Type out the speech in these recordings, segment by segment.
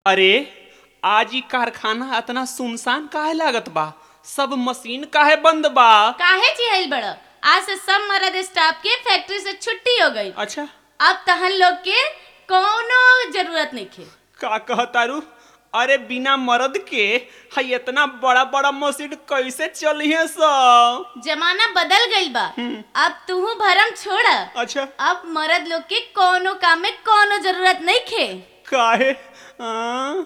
अरे आज ई कारखाना इतना सुनसान काहे लागत बा सब मशीन काहे बंद बा काहे चिहल बड़ आज से सब मर्द स्टाफ के फैक्ट्री से छुट्टी हो गई अच्छा अब तहन लोग के कोनो जरूरत नहीं खे का कहतारू अरे बिना मर्द के हई इतना बड़ा बड़ा मशीन कैसे चलिए सब जमाना बदल गई बा अब तू भरम छोड़ अच्छा अब मर्द लोग के कोनो काम में कोनो जरूरत नहीं खे काहे हाँ?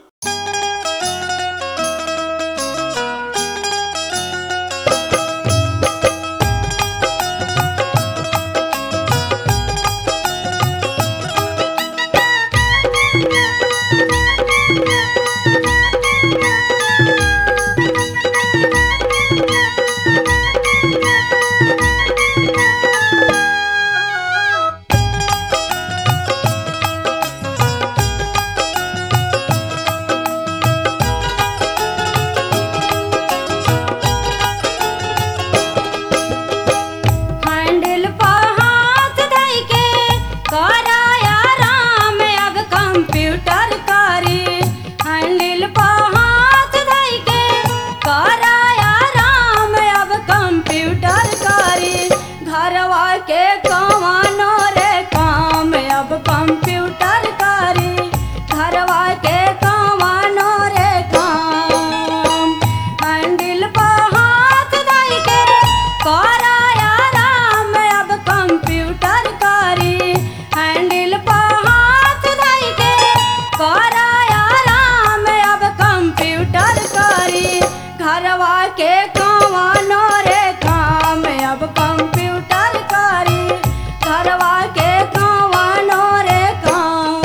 हैंडल पर हाथ धइ के कराया राम अब कंप्यूटर करी हैंडल पर हाथ धइ के कराया राम अब कंप्यूटर करी घरवा के कमानो रे काम अब कंप्यूटर करी घरवा के कमानो रे काम हैंडल पर हाथ धइ के कराया राम अब कंप्यूटर करी हैंडल पर हाथ धइ के कराया राम अब कंप्यूटर करी घरवा के कमानो रे काम अब कंप्यूटर करी घरवा के कमानो रे काम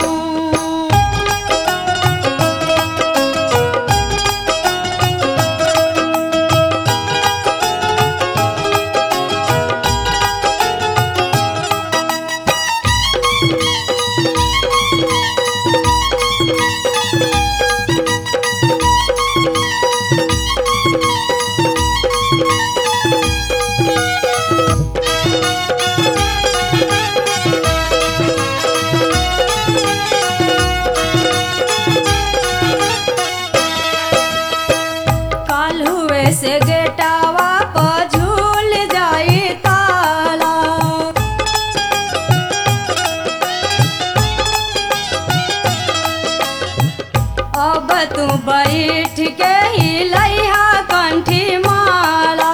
काल हुए से गेटावा पर झूल जाई ताला अब तू बैठ के ही लइहा कंठी माला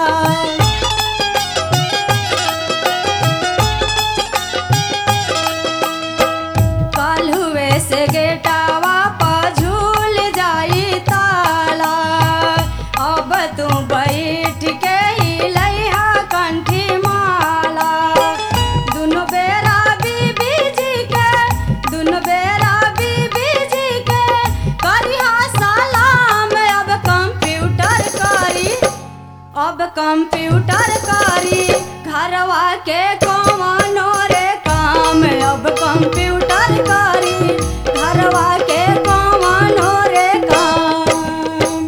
काल हुए से गेटावा पर झूल जाई ताला अब तू बैठ के ही लइहा कंठी माला दुनो बेरा बीबी जी के दुनो बेरा बीबी जी के करिहा सलाम अब कंप्यूटर करी अब कंप्यूटर करी घरवा के कमानो रे काम अब कंप्यूटर करी घरवा के कमानो रे काम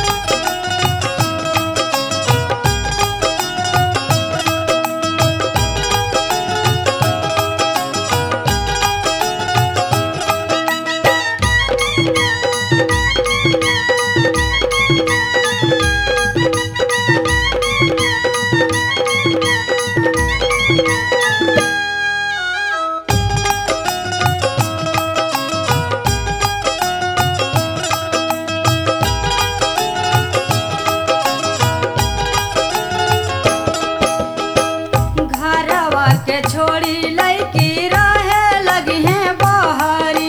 घरवा के छोड़ी लैकी रहे लगी है बहरी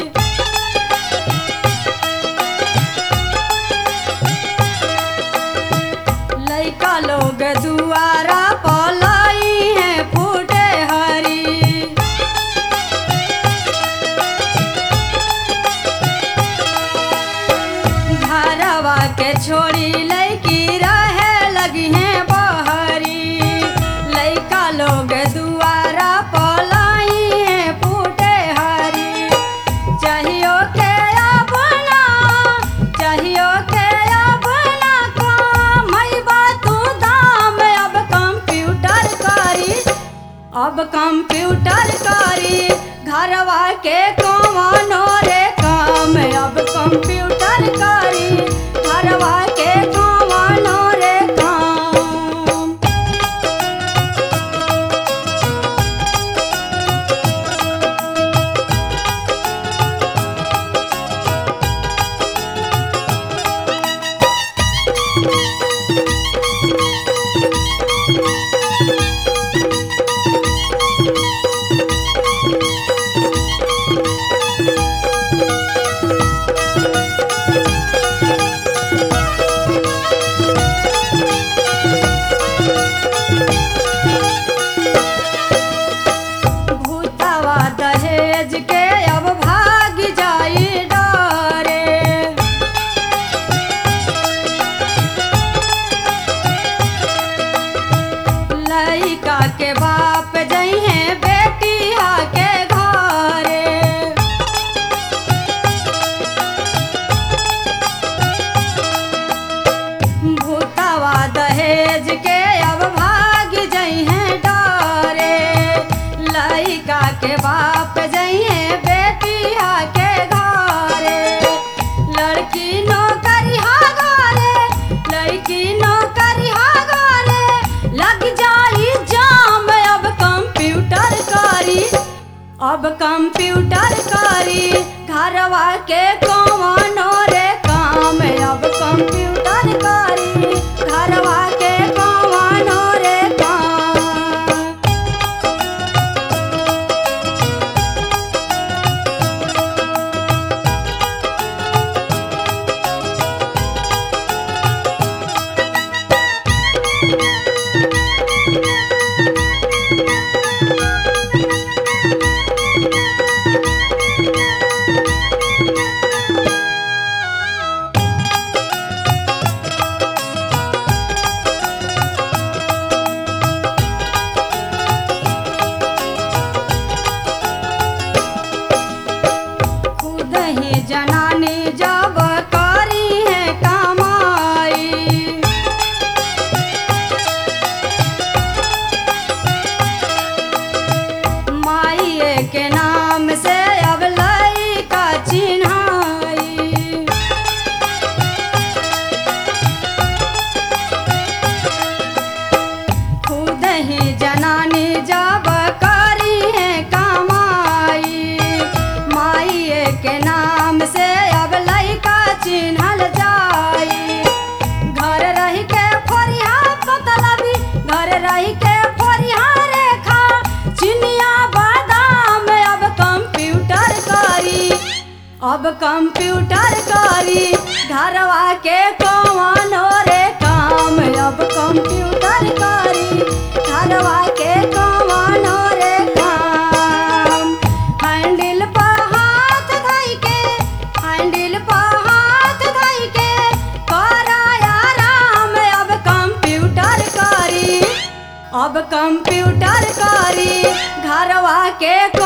लैका लोग दुआरा पलाई है फूटे हरी घरवा के छोड़ी लैकी रहे लगी है बहरी लैका लोग दुआरा पलाई है फूटे हरी चाहियो के अपना चाहियो के अपना काम बा तू दाम अब कंप्यूटर करी अब कंप्यूटर करी घरवा के कमानो रे काम अब कंप्यूटर अब कंप्यूटर करी घरवा के कौनो रे काम अब कंप्यूटर करी घरवा के कौनो रे काम खुद ही जनानी जब करी है कमाई माइए के नाम से अब लई का चिन्हाई खुद ही जनानी जब करी है कमाई माइए के नाम से अब लइका चिन्हल जाई घर रही के फोरिया पतलबी घर रही के फोरिया रेखा चिनिया बादाम अब कंप्यूटर करी अब कंप्यूटर करी घरवा के कौनो रे काम अब कंप्यूटर करी घरवा के कौनो रे काम हैंडल पर हाथ धई के हैंडल पर हाथ धई के कराया राम अब कंप्यूटर करी अब कंप्यूटर करी घरवा के